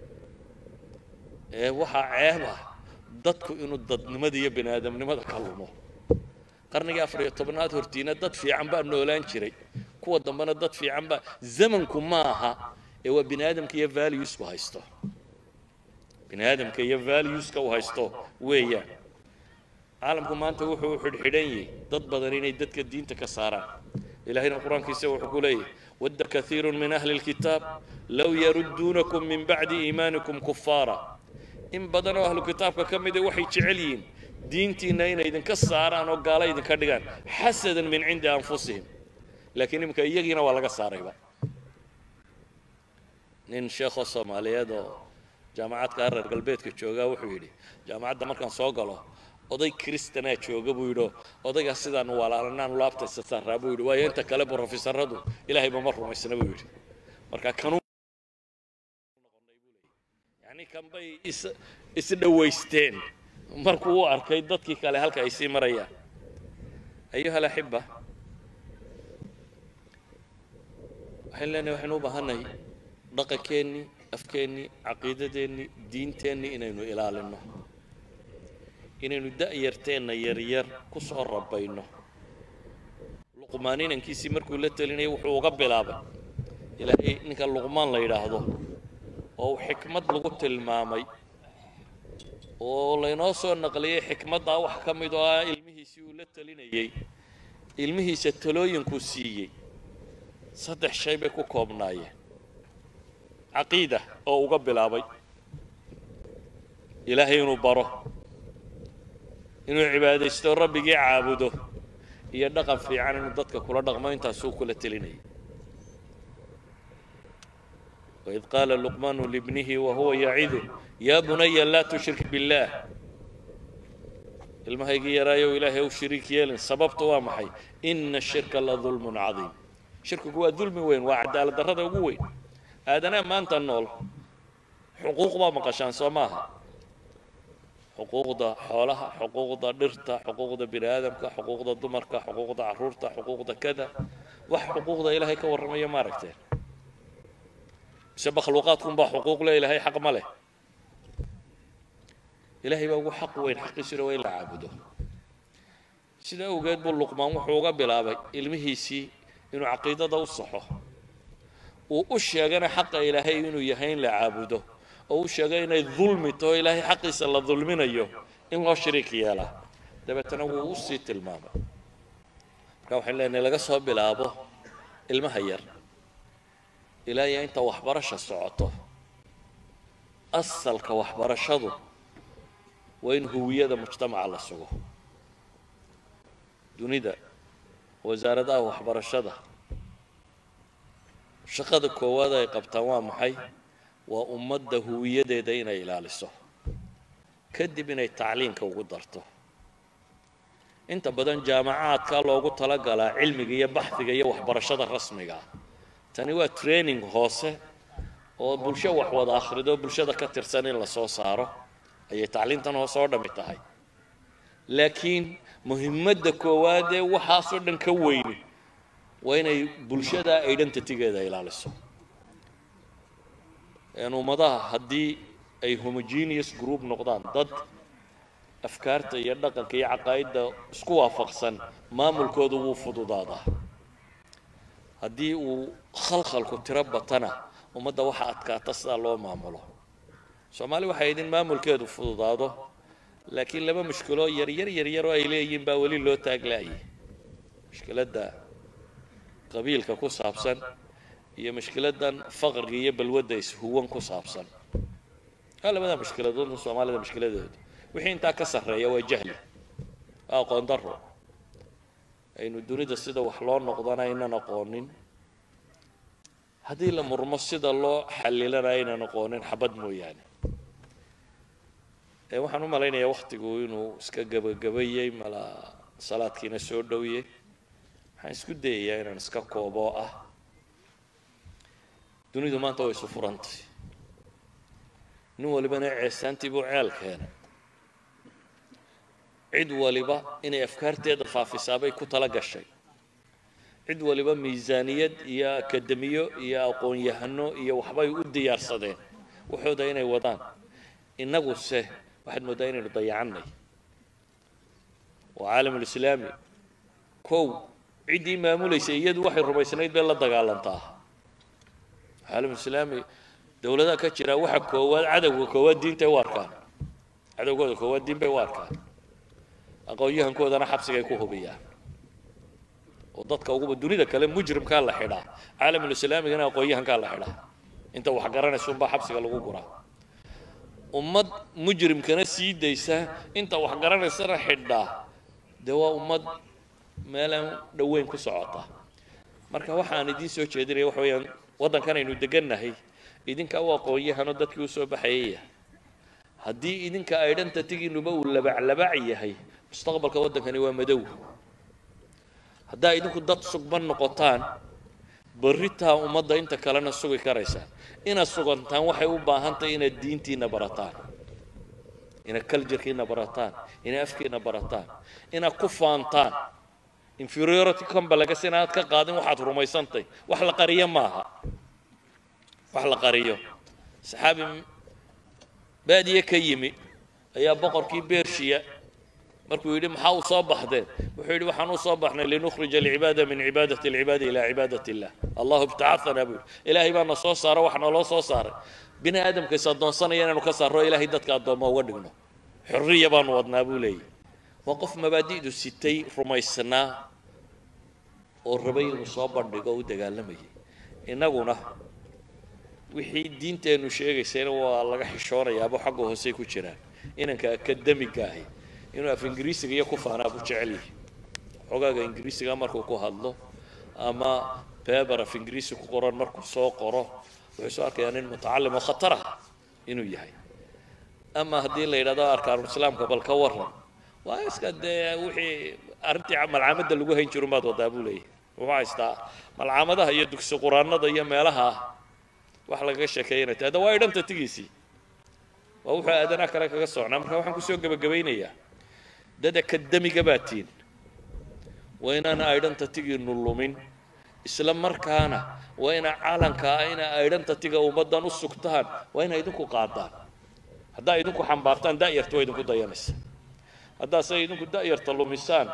ee waxaa ceeb ah dadku inuu dadnimada iyo bini aadamnimada ka lumo qarnigii afar iyo tobnaad hortiina dad fiican baa noolaan jiray kuwa dambena dad fiican baa zamanku maaha ee waa bini aadamka iyo valuesku haysto bini aadamka iyo valueska uu haysto weeyaan caalamku maanta wuxuu u xidhxidhan yahay dad badan inay dadka diinta ka saaraan ilahayna qur-aankiisa wuxuu ku leeyahay wadda kaiiru min ahli lkitaab low yarudduunakum min bacdi iimaanikum kufaara in badan oo ahlu kitaabka ka mida waxay jecel yihiin diintiinna inay idinka saaraan oo gaalo idinka dhigaan xasadan min cindi anfusihim laakiin iminka iyagiina waa laga saarayba nin sheekho soomaaliyeed oo jaamacadka reer galbeedka joogaa wuxuu yidhi jaamacadda markaan soo galo oday kristanaa jooga buu yidhi odaygaa sidaan walaalanaan laabtaysa saaraa buu yidhi waayo inta kale brofesoradu ilaahayba ma rumaysna buu yidhi marka kanu yani kanbay is isdhawaysteen markuu u arkay dadkii kale halka ay sii marayaan ayuha alaxiba waxaan leenahay waxaynu u baahannahay dhaqankeennii afkeennii caqiidadeennii diinteennii inaynu ilaalinno inaynu da'yarteenna yaryar ku soo rabayno luqmaan inankiisii markuu la telinayay wuxuu uga bilaabay ilaahay ninka luqmaan la yidhaahdo oo uu xikmad lagu tilmaamay oo laynoo soo naqliyey xikmaddaa wax ka mid oo ah ilmihiisii uu la telinayey ilmihiisa talooyinkuu siiyey saddex shay bay ku koobnaayeen caqiida oo uga bilaabay ilaahay inuu baro inuu cibaadaysto rabbigii caabudo iyo dhaqan fiican inuu dadka kula dhaqmo intaasuu kula telinayay وإذ قال لقمان لابنه وهو يعظه يا بني لا تشرك بالله ilmahaygii yaraayow ilaahay u shariik yeelin sababta waa maxay ina ashirka la dulmun cadiim shirkigu waa dulmi weyn waa cadaalad darrada ugu weyn aadanaa maanta nool xuquuq baa maqashaan soo maaha xuquuqda xoolaha xuquuqda dhirta xuquuqda bini aadamka xuquuqda dumarka xuquuqda caruurta xuquuqda kada wax xuquuqda ilaahay ka warramaya ma aragteen mise makhluuqaadkunbaa xuquuq le ilaahay xaq ma leh ilaahay baa ugu xaq weyn xaqiisuna waa in la caabudo sidaa awgeed buu luqmaan wuxuu uga bilaabay ilmihiisii inuu caqiidada u saxo uu u sheegana xaqa ilaahay inuu yahay in la caabudo oo u sheegay inay dulmi taho ilaahay xaqiisa la dulminayo in loo shariik yeelaa dabeetana wuu u sii tilmaamay marka waxaan leenahay laga soo bilaabo ilmaha yar ilaa iyo inta waxbarasha socoto asalka waxbarashadu waa in huwiyada mujtamaca la sugo dunida wasaaradaha waxbarashada shaqada koowaad ay qabtaan waa maxay waa ummadda huwiyadeeda inay ilaaliso kadib inay tacliinka ugu darto inta badan jaamacaadka loogu talagalaa cilmiga iyo baxdiga iyo waxbarashada rasmiga ah tani waa training hoose oo bulsho wax wada akhrido bulshada ka tirsan in la soo saaro ayay tacliintan hoose oo dhammi tahay laakiin muhimadda koowaad ee waxaasoo dhan ka weyni waa inay bulshada identitygeeda ilaaliso ummadaha haddii ay homogeneous group noqdaan dad afkaarta iyo dhaqanka iyo caqaa'idda isku waafaqsan maamulkoodu wuu fududaadaa haddii uu khalkhalku tiro batana ummadda waxa adkaata sidaa loo maamulo soomaali waxay idin maamulkeedu fududaado laakiin laba mushkiloo yaryar yaryar oo ay leeyihiin baa weli loo taaglaayay mushkiladda qabiilka ku saabsan iyo mushkiladan faqriga iyo balwadda ishuwan ku saabsan waa labada mushkiladood soomaalida mushkiladooda wixii intaa ka sarreeya waa jahli waa aqoon darro aynu dunida sida wax loo noqdana aynan aqoonin haddii la murmo sida loo xallilana aynan aqoonin xabad mooyaane waxaan u malaynayaa waktigu inuu iska gabagabayey mala salaadkiina soo dhowye waxaan isku dayayaa inaan iska koobo oo ah dunidu maanta way isu furantay nin walibana ceesaantii buu ceel keenay cid waliba inay afkaarteeda faafisaabay ku tala gashay cid waliba miisaaniyad iyo akademiyo iyo aqoon-yahano iyo waxbay u diyaarsadeen waxooda inay wadaan innaguse waxaad mooddaa inaynu dayacannay waa caalamulislaami kow ciddii maamulaysa iyadu waxay rumaysnayd bay la dagaalantaa caalamulislaami dowladaha ka jira waxa koowaad cadowga koowaad diintay u arkaan cadowgooda koowaad diin bay u arkaan aqoon-yahankoodana xabsigay ku hubiyaan oo dadka uguba dunida kale mujrimkaa la xidhaa caalamulislaamigana aqoon-yahankaa la xidhaa inta wax garanaysa unbaa xabsiga lagu guraa ummad mujrimkana sii daysa inta wax garanaysana xidhaa dee waa ummad meelaan dhoweyn ku socota marka waxaan idiin soo jeedinaya waxa weeyaan waddankan aynu degannahay idinka u aqoon-yahanoo dadkii usoo baxayaya haddii idinka identitygiinuba uu labaclabac yahay mustaqbalka waddankani waa madow haddaa idinku dad sugban noqotaan barritaa ummadda inta kalena sugi karaysaa inaad sugantaan waxay u baahan tahay inaad diintiina barataan inaad culturekiina barataan inaad afkiina barataan inaad ku faantaan inferiority complex inaad ka qaadin waxaad rumaysantay wax la qariyo maaha wax la qariyo saxaabi baadiye ka yimi ayaa boqorkii bershiya markuu yidhi maxaa u soo baxdeen wuxuu yidhi waxaan u soo baxnay linukhrija alcibaada min cibaadati alcibaadi ilaa cibaadati illah allahu ibtacaanaa buu yidhi ilaahay baa na soo saara wax naloo soo saaray bini aadamkays addoonsanaya inaanu ka saarro ilaahay dadka addoomma uga dhigno xorriya baanu wadnaa buu leeyahy waa qof mabaadi'du sitay rumaysnaa oo rabay inuu soo bandhigo o u dagaalamayay innaguna wixii diinteennu sheegaysayna waa laga xishoonayaaba xagga hoosey ku jiraan inanka akademiga ahi inuu af ingiriisiga iyo ku faanaa buu jecel yahay xogaaga ingiriisiga markuu ku hadlo ama beber af ingiriisi ku qoran markuu soo qoro wuxuu soo arkayaa nin mutacalim oo khatar ah inuu yahay ama haddii la yidhahdo arkaanulislaamka bal ka waran waa iska dee wixii arrintii malcaamadda lagu hayn jiru maad wadaa buu leeyahay wuxuu haystaa malcaamadaha iyo dugsi quraanada iyo meelaha wax lagaga sheekeeyanay ta hadda waa idhanta tigiisii waa wuxuu aadanaa kale kaga socnaa marka waxaan kusoo gebagabaynayaa dad akademiga baa tiin waa inaan aydhanta tigiinu lumin isla markaana waa ina calanka ah ina aydhanta tiga ummaddan u sugtaan waa ina idinku qaadaan haddaa idinku xambaartaan da'yarta waa idinku dayanaysa haddaase idinku da'yarta lumisaan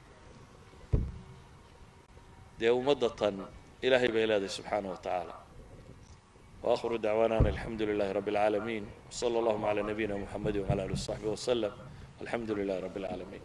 dee ummadda tan ilaahay bay leedahay subxaana wa tacaala وآخر دعوانا أن الحمد لله رب العالمين وصلى اللهم على نبينا محمد وعلى آله وصحبه وسلم الحمد لله رب العالمين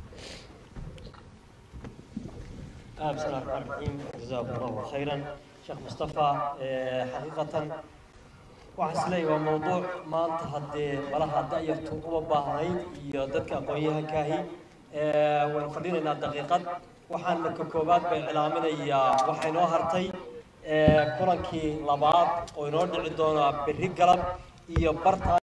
آه بسم الله الرحمن الرحيم جزاكم الله خيرا شيخ مصطفى آه حقيقة waxaa isleeyahay waa mowduuc maanta haddee malaha da'yartu uma baahnayd iyo dadka aqoon-yahankaahi waynu fadhinaynaa daqiiqad waxaan marka koowaad bay cilaaminayaa waxaa inoo hartay kulankii labaad oo inoo dhici doonaa berri galab iyo barta